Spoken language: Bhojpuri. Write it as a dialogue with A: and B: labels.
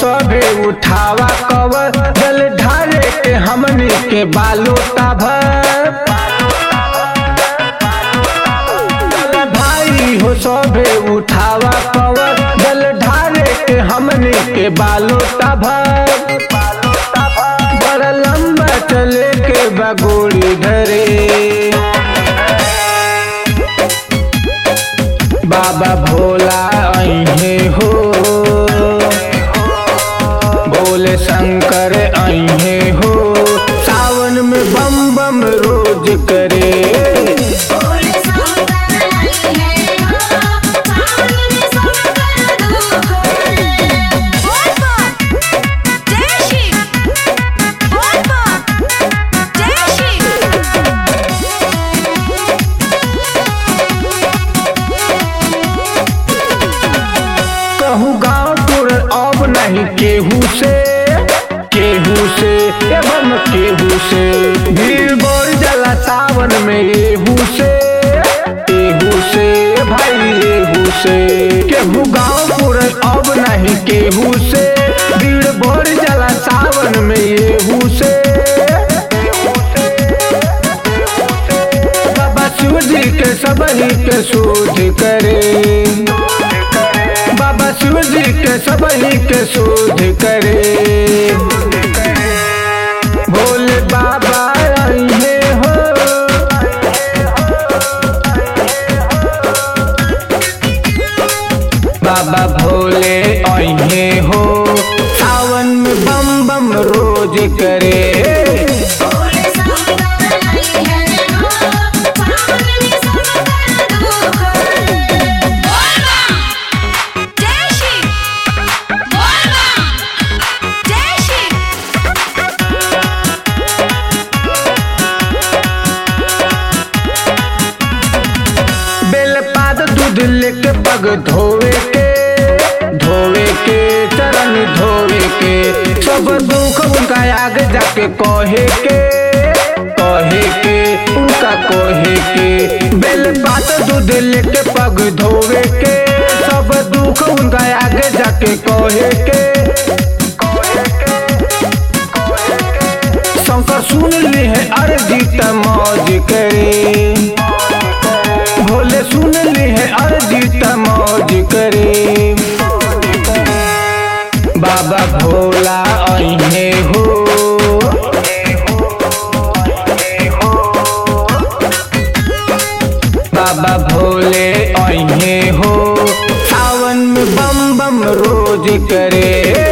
A: सभे उठावा कवर जल ढारे के हमनी के बालो भर भाई हो सभे उठावा कवर जल ढारे के हमनी के बालो भर बड़ा लंबा चले के बगोड़ी धरे बाबा भोला अहे हो भोले शंकर अहे हो सावन में बम बम रोज करे
B: बोले शंकर है हो सावन में शंकर दुख बोल बोल जय शिव बोल बोल जय
A: कहूँ गाँव टूर अब नहीं केहू से केहू से एवं केहू से भीड़ बोर जला सावन में एहू से एहू से भाई एहू से केहू गाँव टूर अब नहीं केहू से भीड़ बोर जला सावन में एहू से बाबा शिव जी के सबही के शोध करे बाबा शिव जी के सबही के शोध करे भोले बाबा अइहे हो बाबा भोले अइहे हो सावन में बम बम रोज करे
B: बोले शंकर है हो सावन में शंकर दुख बोल बोल जय शिव बोल बोल जय शिव
A: बेलपात दूध लेके पग धोवे के धोवे के चरण धोवे के सब दुख उनका आगे जाके कहे के कहे के उनका कहे के बेलपात दूध लेके पग धोवे के सब दुख उनका आगे जाके कहे के शंकर सुन ली है अर्जी त मौज करे भोले सुन ली है अर्जी त मौज करे बाबा भोला अहे हो बाबा भोले अहे हो सावन में बम बम रोज करे